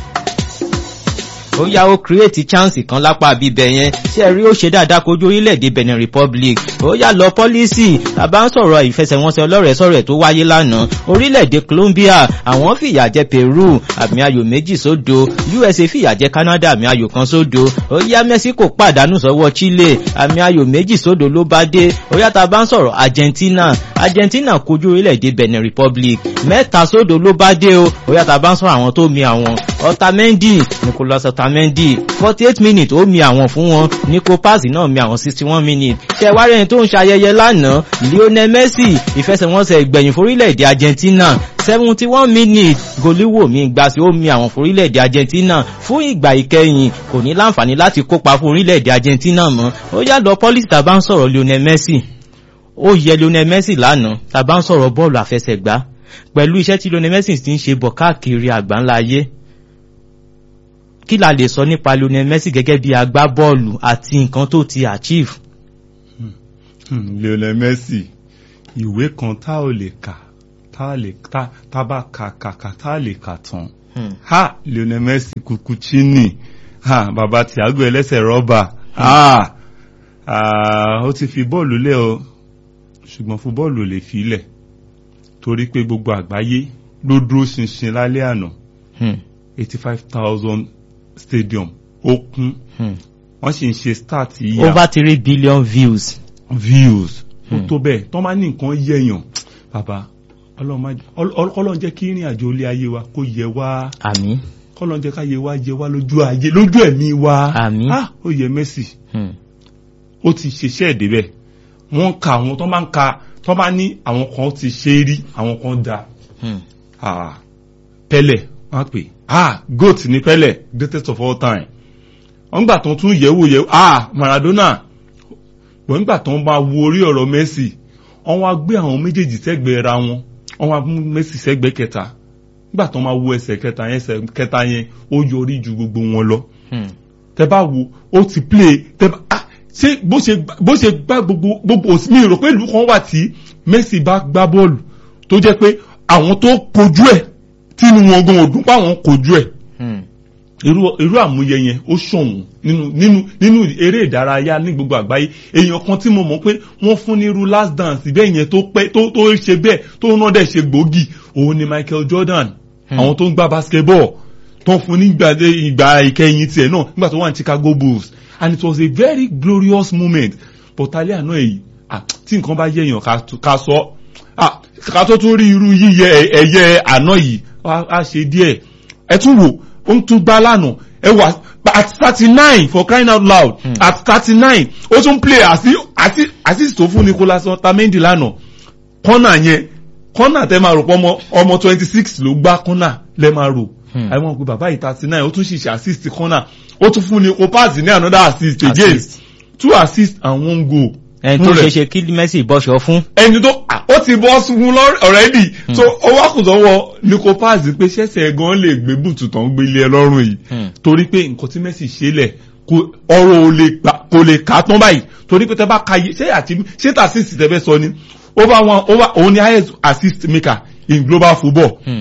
ó yá ó create chance kan lápá bíbẹ̀ yẹn tí ẹ rí ó ṣe dáadáa kojú orílẹ̀-èdè Benin Republic ó yá lọ pọ́lísì àbá ń sọ̀rọ̀ ìfẹsẹ̀wọnsẹ̀ ọlọ́rẹ̀ sọ̀rọ̀ tó wáyé lánàá orílẹ̀-èdè Colombia àwọn fìyà jẹ Peru àmì ayò méjì sódo USA fìyà jẹ Canada àmì ayò kan sódo ó yá Mexico pàdánù sọ́wọ́ Chile àmì ayò méjì sódo ló bá dé ó yá tá a bá ń sọ̀rọ̀ Argentina Argentina kojú orílẹ̀-èdè Benin Republic mẹ́ta sódo ló bá dé o ó yá tá a bá ń sọ̀rọ̀ àwọn tó mi àwọn Otamendi Nicolas Otamendi forty eight minutes ó mi àwọn fún wọn Nico Paz náà mi àwọn sixty one minutes ṣe wá rẹ̀ tó ń ṣayẹyẹ lánàá Lionel Messi ìfẹsẹ̀wọnsẹ̀ ìgbẹ̀yìn forílẹ̀-èdè Argentina seventy one minutes goliwo mi gbà sí ó mi àwọn forílẹ̀-èdè Argentina fún ìgbà ìkẹyìn kò ní láǹfààní láti kópa fún orílẹ̀-èdè Argentina mọ́ ó yá lọ pọ́lísì tàbá ń sọ̀rọ̀ Lionel Messi ó yẹ Lionel Messi lánàá tàbá ń sọ̀rọ̀ bọ́ọ̀lù àfẹsẹ̀gbá pẹ̀lú iṣẹ́ tí Lionel Messi ti ń ṣe bọ̀ káàkiri àgbáńlá ayé kí la lè sọ nípa Lionel Messi gẹ́gẹ́ bí agbábọ́ọ̀lù àti nǹkan tó ti achieve. Hmm, Lionel Messi ìwé kan tá ò lè kà tá lè tá tá bá kà kà kà tá lè kà tán. ha Lionel Messi Cucuricini ha bàbá Thiago ẹlẹ́sẹ̀ rọ́bà ha ó ti fi bọ́ọ̀lù lẹ̀ o ṣùgbọ́n fún bọ́ọ̀lù ò lè fi lẹ̀ torí pé gbogbo àgbáyé ló dúró ṣinṣin lálẹ́ àná eighty five thousand stadium ó kún wọ́n sì ń ṣe start yíya over three billion views. views ó tó bẹ́ẹ̀ tó máa ní nǹkan yẹ̀yàn bàbá ọlọ́run jẹ́ kí ìrìn àjò ilé ayé wa kó yẹ wá àmín kọ́lọ́run jẹ́ ká yẹ wá yẹ wá lójú ayé lójú ẹ̀mí wa àmín ah ó yẹ Messi ó ti ṣiṣẹ́ ìdébẹ̀ wọ́n ka àwọn tó máa ń ka tó máa ní àwọn kan ti ṣe é rí àwọn kan da ah Pele wọ́n pè ah goat ní Pele greatest of all time wọ́n gbà tó tún yẹ̀wò yẹ̀wò ah Maradona wọ́n gbà tó ń bá wo orí ọ̀rọ̀ Messi wọ́n wá gbé àwọn méjèèjì sẹ́gbẹ̀ẹ́ ra wọn wọ́n wá mú Messi sẹ́gbẹ̀ẹ́ kẹta nígbà tó máa wo ẹsẹ̀ kẹta yẹn ẹsẹ̀ kẹta yẹn ó yọrí ju gbogbo wọn lọ tẹ bá wo ó ti play tẹ bá ah ṣé bó ṣe bó ṣe gbá gbogbo gbogbo mi rò pé ìlú kan wà tí Messi bá gbá bọ́ọ̀lù tó jẹ́ pé àwọn tó kojú ẹ̀ tínú wọn gan òdún páwọn kojú ẹ̀ irú irú àmúyẹ yẹn ó ṣọ̀wọ́n nínú nínú nínú eré ìdárayá ní gbogbo àgbáyé èèyàn kan tí mo mọ̀ pé wọ́n fún ní irú last dance bẹ́ẹ̀ yẹn tó pẹ́ tó tó ṣe bẹ́ẹ̀ tó náà dẹ̀ ṣe gbòógì òun ni Michael Jordan àwọn tó ń gbá basketball tó ń fún ní ìgbà ìkẹyìn tiẹ̀ náà nígbà tó wà ní Chicago Bulls and it was a very glorious moment but alẹ́ àná èyí tí nǹkan bá yẹ̀yàn ká sọ ká tó tún rí irú yíyẹ ẹ̀yẹ àná yìí á ṣe díẹ̀ ẹ tún wò ó ń tún gbá lánàá ẹ wà at thirty nine for crying out loud mm. at thirty nine ó tún play àti àti assist tó fún Nicolas Otamendi lánàá kọ́nà yẹn kọ́nà tẹ́ máa rò pọ́ ọmọ ọmọ twenty six ló gbá kọ́nà lẹ́ máa rò àwọn òpin bàbá yìí thirty nine ó tún ṣiṣẹ́ assist kọ́nà ó tún fún Nico Paz ní another assist again two assist and one goal. ẹni tó ṣe ṣe kí Messi bọ́ṣọ fún. ẹni tó ó ti bọ́ fún already so ó wá kù sọ́wọ́ Nico Paz pé ṣẹ̀ṣẹ̀ gan lè gbé bùtù tán gbé ilé ẹ lọ́rùn yìí torí pé nǹkan tí Messi ṣe lẹ̀ ọ̀rọ̀ kò lè kà tán báyìí torí pé tẹ bá ka yé ṣé àti ṣé tà assist tẹ fẹ́ sọ ni over one over òun ni highest assist maker in global football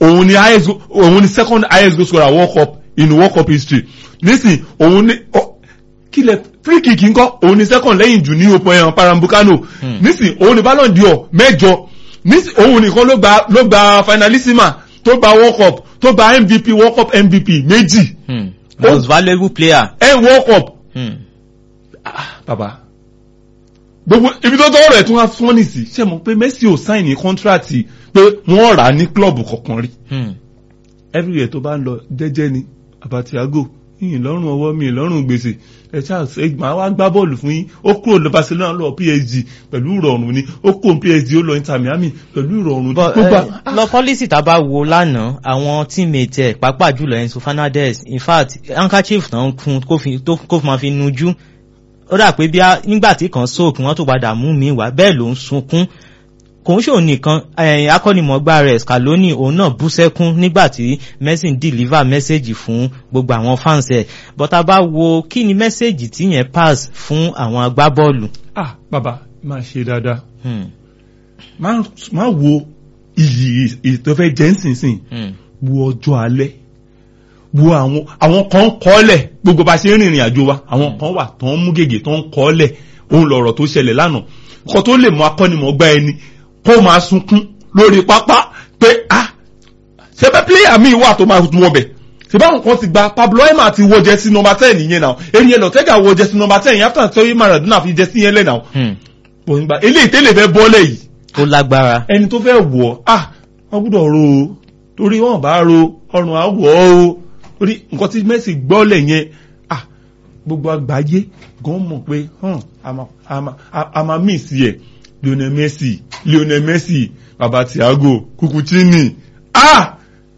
òun ni highest go- òun ni second highest goal scorer world cup in world cup history nísìn òun ni ọ- kílẹ̀ free kick ńkọ́ òun ni second lẹ́yìn jù ní open ẹ̀hàn parambukano Hmm. nísìn òun ni ballon d'or mẹ́jọ nísìn òun nìkan ló gba ló gba finalissima tó gba world cup tó gba mvp world cup mvp méjì Hmm. most valuable player. ẹ̀ world cup Hmm. bàbá gbogbo ibi tó tọwọ́ rẹ̀ tún wá fún ní sí ṣe mọ̀ pé Messi ò sáìn ní kọ́ńtíráàtì pé wọ́n rà á ní klọ́ọ̀bù kankan rí Hmm. everywhere tó bá ń lọ jẹ́jẹ́ ni Abatiago yìnyín lọ́rùn ọwọ́ mi lọ́rùn gbèsè ẹ Charles ẹ máa wá gbá bọ́ọ̀lù fún yín ó kúrò lọ Barcelona lọ PSG pẹ̀lú ìrọ̀rùn ni ó kúrò PSG ó lọ Inter Miami pẹ̀lú ìrọ̀rùn But, gbogbo eh, lọ pọ́lísì tá a bá wo lánàá àwọn teammate ẹ̀ pàápàá jùlọ Enzo Fernandez in fact handkerchief náà fún kó fi tó kó fi máa fi nujú ó dà pé bí a nígbà tí kan sóòkù wọ́n tó padà mú mi wá bẹ́ẹ̀ ló ń sunkún kò ń ṣòun nìkan eh, akọ́nimọ̀ọ́gbá rẹ̀ Scaloni òun náà bú sẹ́kún nígbà tí Messi ń deliver message fún gbogbo àwọn fans ẹ̀ but a bá wo kí ni message tí yẹn pass fún àwọn agbábọ́ọ̀lù. ah bàbá máa ṣe dáadáa Hmm, má má wo iyì ìtọ́fẹ́ jẹ́ ńsìnsìn hmm, wo ọjọ́ alẹ́ wo àwọn àwọn kan kọ́lẹ̀ gbogbo bá ṣe ń rìnrìn àjò wa àwọn kan wà tó ń mú gègé tó ń kọ́lẹ̀ òun lọ̀rọ̀ tó ṣẹlẹ̀ lánàá kó tó lè mọ akọ́nimọ̀ọ́gbá ẹni kó máa sunkún lórí pápá pé ah ṣe bẹ́ẹ̀ pílẹ̀yà míì wà tó máa tún ọbẹ̀ ṣe báwọn kan ti gba Pablo Ema ti wọ jẹ́sí nọmba ten yẹn náà eriyẹ lọ́tẹ́gà wọ jẹ́sí nọmba ten yẹn after sọ́yìn Maradona fi jẹ́sí yẹn lẹ́ náà hmm. òun gba eléyìí tẹ́lẹ̀ fẹ́ bọ́lẹ̀ yìí ó lágbára. ẹni tó fẹ́ wọ̀ ah wọ́n gbọ́dọ̀ ro o torí wọ́n bá ro ọrùn àwọ̀ o torí nǹkan tí Messi gbọ́lẹ̀ yẹn ah gbogbo àgbáyé gan mọ̀ pé hàn àmà àmà àmà miss yẹ Lionel Messi Lionel Messi baba Thiago Kukuchini ah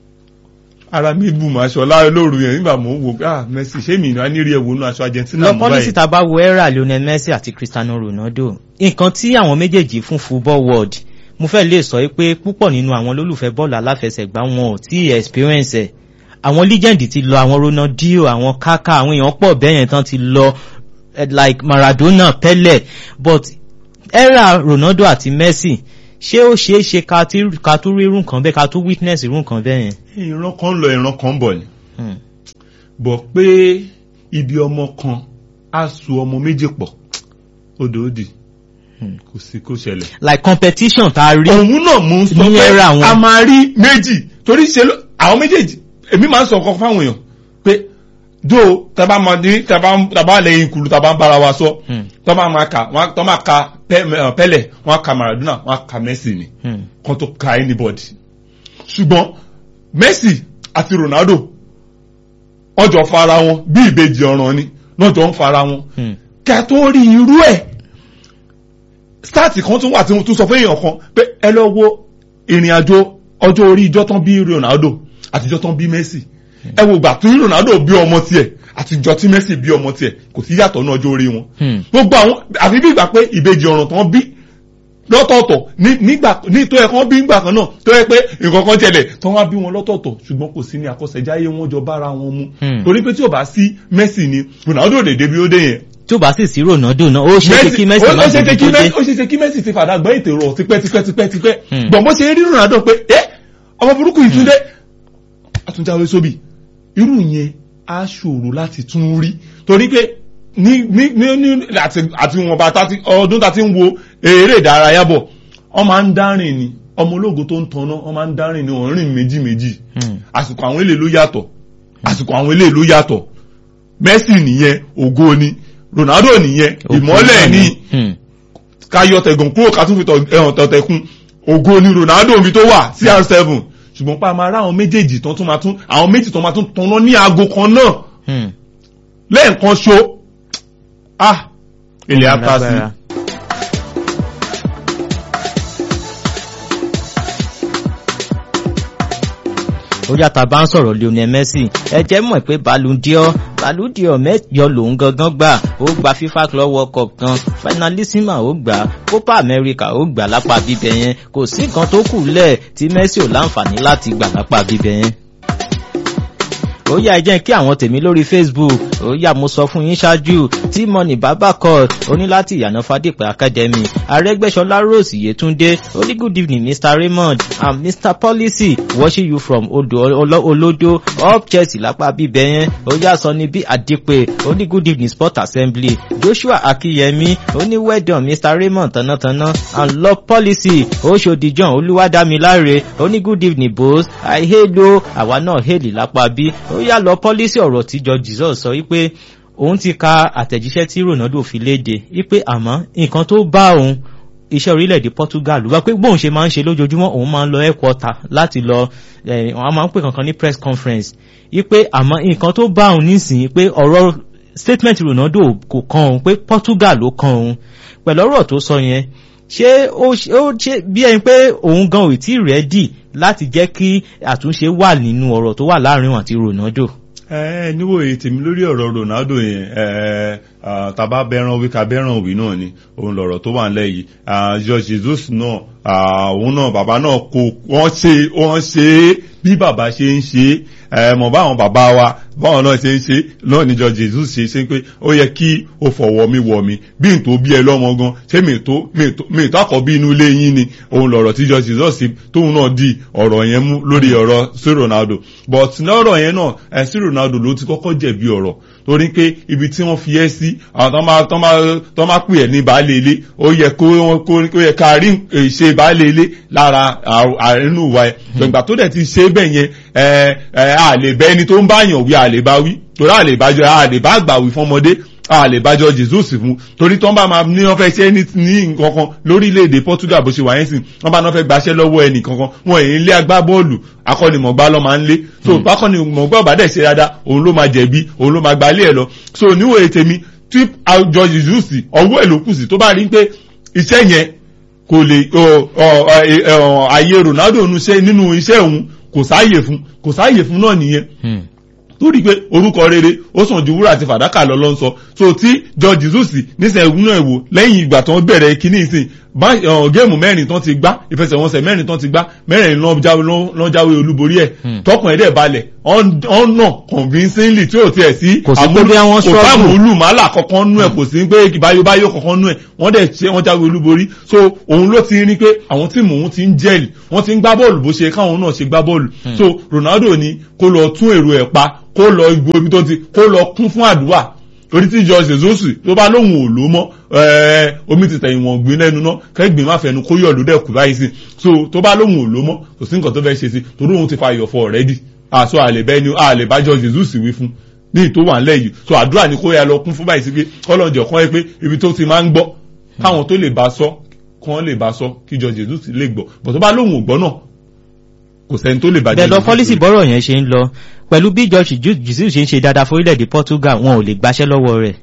ara mi bù mà aṣọ láàrin lóru yẹn nígbà mò ń wò pé ah Messi ṣé mi ìnáwó nírí ẹ̀wò nínú aṣọ Argentina lọ mú báyìí pọ́lísì tá a bá wo era Lionel Messi àti Cristiano Ronaldo nǹkan tí àwọn méjèèjì fún football world mo fẹ́ lè sọ pé púpọ̀ nínú àwọn olólùfẹ́ bọ́ọ̀lù aláfẹsẹ̀gbá wọn ò tí experience ẹ̀ àwọn legend ti lọ àwọn Ronaldinho àwọn Kaka àwọn èèyàn pọ̀ bẹ́ẹ̀ yẹn tán ti lọ eh, like Maradona Pele but era Ronaldo àti Messi ṣé ó ṣeé ṣe ká tí- ká tún rí irú nǹkan bẹ́ẹ̀ ká tún witness irú nǹkan bẹ́ẹ̀ yẹn. ìran kan lọ ìran kan bọ̀ ni Hmm. bọ̀ pé ibi ọmọ kan á so ọmọ méjì pọ̀ odò òdì Hmm. kò sí kó ṣẹlẹ̀. like competition tá a rí. òun náà mú un sọ Ní pé era wọn. a máa rí méjì torí ṣe ló àwọn méjèèjì èmi máa ń sọ ọkọ fáwọn èèyàn pé dó tàbá máa ní tàbá tàbá lẹ́yìn kùlù tàbá ń bára wa sọ Hmm. tọ́ máa kà wọ́n tọ́ máa ka Pe- eh, Pele wọ́n á ka Maradona wọ́n á ka Messi ni Hmm. kan tó ka anybody ṣùgbọ́n Messi àti Ronaldo wọ́n jọ fara wọn bí ìbejì ọ̀ràn ni wọ́n jọ ń fara wọn Hmm. kẹ́ tó rí irú ẹ̀ stáàtì kan tún wà tí mo tún sọ fún èèyàn kan pé ẹ lọ wo ìrìn àjò ọjọ́ orí ìjọ tán bí Ronaldo àti ìjọ tán bí Messi ẹ wo ìgbà tí Ronaldo bí ọmọ tiẹ̀ àti ìjọ tí Messi bí ọmọ tiẹ̀ kò sí yàtọ̀ ní ọjọ́ orí wọn Hmm. gbogbo àwọn àfi bí ìgbà pé ìbejì ọ̀ràn tán bí lọ́tọ̀ọ̀tọ̀ ní nígbà ní tó yẹ kán bí ìgbà kan náà tó yẹ pé nǹkan kan tẹ̀lẹ̀ tó wá bí wọn lọ́tọ̀ọ̀tọ̀ ṣùgbọ́n kò sí ní àkọsẹ̀jáyé wọn jọ bára wọn mu Hmm. torí pé tí ò bá sí Messi ni Ronaldo lè débi ó dé yẹn tí ó bá sì sí Ronaldo náà ó ṣe é kí Messi ó má ṣe débi kí tó dé. Messi ó ṣe ṣe kí Messi ti fàdà gbọ́ ètò rọ̀ tipẹ́ tipẹ́ tipẹ́ tipẹ́ Hmm. gbọ̀n bó ṣe rí Ronaldo pé ẹ́ ọmọ burúkú yìí tún dé àtúnjáwé sóbì irú yẹn á ṣòro láti tún rí torí pé ní ní ní ní àti àti wọn bá tàti ọdún tàti ń wo eré ìdárayá bọ̀ wọ́n máa ń dárìn ni ọmọ ológo tó ń tanná wọ́n máa ń dárìn ni wọ́n rìn méjì méjì Hmm. àsìkò àwọn ilé ló yàtọ̀ àsìkò àwọn ilé ló yàtọ̀ Messi nìyẹn ògo ni Ronaldo nìyẹn ìmọ́lẹ̀ ni Hmm. ká yọ tẹ̀gàn kúrò ká tún fi tọ̀- ẹ̀hàn tọ̀tẹ̀kùn ògo ni Ronaldo mi tó wà CR7 ṣùgbọ́n pa máa rá àwọn méjèèjì tán tún máa tún àwọn méjì tán máa tún tanná ní aago kan náà Hmm. lẹ́ẹ̀kan ṣo ah ilẹ̀ apá sí Lágbára. ó yàtọ̀ bá ń sọ̀rọ̀ Lionel Messi ẹ jẹ́ mọ̀ pé Ballon d'Or Ballon d'Or mẹ́jọ lòun gangan gbà ó gba FIFA Club World Cup kan Finalissima ó gbà Copa America ó gbà lápá bíbẹ̀ yẹn kò sí nǹkan tó kù lẹ̀ tí Messi ò láǹfààní láti gbà lápá bíbẹ̀ yẹn ó yá ẹ jẹ́ kí àwọn tèmi lórí Facebook ó yá mo sọ fún yín ṣáájú tí mọ́nì bàbá court oní láti ìyànà fadípẹ́ academy arẹ́gbẹ́sọlá rose yetunde oní good evening mr raymond and mr policy watching you from odo olodo up chelsea lápá bíbẹ yẹn ó yà sọ ní bí àdìpẹ́ oní good evening sport assembly joshua akínyẹmí oní well done mr raymond tanátàná and law policy oṣòdì john olúwadámiláre oní good evening boss i hail o àwa náà hail lápá bí ó yà lọ policy ọ̀rọ̀ tíjọ jesus sọ wípé òun ti ka àtẹ̀jíṣẹ́ tí ronaldo fi léde wípé àmọ́ nǹkan tó bá òun iṣẹ́ orílẹ̀-èdè portugal wá pé bóun ṣe máa ń ṣe lójoojúmọ́ òun máa ń lọ headquarter láti lọ wọ́n máa ń pè kankan ní press conference wípé àmọ́ nǹkan tó bá òun nísìnyí pé ọ̀rọ̀ statement ronaldo kò kan òun pé portugal ló kan òun pẹ̀lú ọ̀rọ̀ tó sọ yẹn ṣé ó ṣe bí ẹni pé òun gan ò tí ì rẹ́dì láti jẹ́ kí àtúnṣe wà nínú ọ̀rọ̀ tó wà láàrin òun àti ronaldo ẹ níwòye tèmi lórí ọ̀rọ̀ ronaldo yẹn tàbá bẹ́ràn wí ká bẹ́ràn wí náà ni òun lọ̀rọ̀ tó wà nílẹ̀ yìí george jesus náà òun náà bàbá náà kò wọ́n ṣe wọ́n ṣe é bí bàbá ṣe ń ṣe é mọ̀ báwọn bàbá wa báwọn náà ṣe ń ṣe náà ní george jesus ṣe ṣe pé ó yẹ kí o fọ̀wọ́ mi wọ̀ mi bí n tó bí ẹ lọ́mọ gan ṣé mi tó mi tó àkọ́bí inú ilé yín ni òun lọ̀rọ̀ tí george jesus tóun náà di ọ̀rọ̀ yẹn mú lórí ọ̀rọ̀ sí ronaldo but lọ́rọ̀ yẹn náà ẹ̀ sí ronaldo ló ti kọ́kọ́ jẹ̀bi ọ̀rọ̀ torí pé ibi tí wọ́n fi ẹ́ sí àwọn tó máa pè ẹ́ ní baálé ilé ó yẹ kó ó yẹ ká rí ṣe baálé ilé lára àrínú wa ẹ̀ gbẹ̀ngbà tó dẹ̀ ti ṣe bẹ́ẹ̀ yẹn ẹ̀ ẹ̀ a lè bẹ́ ẹni tó ń báyàn wí a lè bá wí torí a lè bá jọ a lè bá àgbà wí fọmọdé a lè bájọ jesus fún torí tó ń bá máa ní wọn fẹ́ ṣe ní nǹkankan lórílẹ̀‐èdè portugal bó ṣe wà yẹn sìn wọn bá náà fẹ́ gbaṣẹ́ lọ́wọ́ ẹnì kankan wọn èyí ń lé agbábọ́ọ̀lù akọ́nimọ̀gbá lọ́ máa ń lé so akọ́nimọ̀gbá ọ̀bá dẹ̀ ṣe dáadáa òun ló máa jẹ̀bi òun ló máa gbalé ẹ̀ lọ so níwòye tèmi tí àjọ jesus ọwọ́ ẹ̀ ló kù sí tó bá rí pé iṣẹ́ yẹn kò lè àyè ronaldo nínú iṣẹ́ òun kò sáàyè fún kò sáàyè fún náà nìyẹn torí pé orúkọ rere ó sàn ju wúrà àti fàdákà lọ lọ ń sọ so tí george jesus nísìnyí ẹ̀gún náà wò lẹ́yìn ìgbà tó ń bẹ̀rẹ̀ kínní ìsìn géèmù mẹ́rin tán ti gbá ìfẹsẹ̀wọnsẹ̀ mẹ́rin tán ti gbá mẹ́rin lọ́n jáwé olúborí ẹ̀ tọkùn ẹ̀dẹ̀ balẹ̀ ọ̀nà convincingly tí ò tiẹ̀ sí kò sí pé bí àwọn kò sáàmùlù màálà kankan nú ẹ̀ kò sí pé báyóbáyó kankan nú ẹ̀ wọ́n dẹ̀ ṣe wọ́n jáwé olúborí so òun ló ti rí pé àwọn tíìmù òun ti ń jẹ́lì wọ́n ti ń gbá bọ́ọ̀lù bó ṣe káwọn náà ṣe gbá bọ́ọ̀lù so ronaldo ni kó lọ tún èrò ẹ̀ pa kó lọ igbó ibi tó ti kó lọ kún fún àdúrà torí tí george jesus tó bá lóhùn ò ló mọ́ omi ti tẹ̀yìn wọ̀n gbin lẹ́nu náà kẹ́gbìn má fẹnu kó yọ̀ ló dẹ̀ kú báyìí sí so tó bá lóhùn ò ló mọ́ kò sí nǹkan tó fẹ́ ṣe sí torí òun ti fa iyọ̀ fọ ọ̀rẹ́dì àṣọ àlèbẹ́ ni àlèbá george jesus wí fún ní ìtò wà ńlẹ̀ yìí so àdúrà ni kó yà lọ kún fún báyìí sí pé kọ́lọ́njọ̀ kan yẹ pé ibi tó ti máa ń gbọ́ káwọn tó lè bá sọ kán lè bá sọ kí george jesus lè gbọ́ bọ̀ tó bá lóhùn ò gbọ́ náà kò sẹ́ni tó lè bàjẹ́. bẹ́ẹ̀ lọ pọ́lísì bọ́rọ̀ yẹn ṣe ń lọ pẹ̀lú bí george jesus ṣe ń ṣe dáadáa fún orílẹ̀-èdè portugal wọn ò lè gbaṣẹ́ lọ́wọ́ rẹ̀.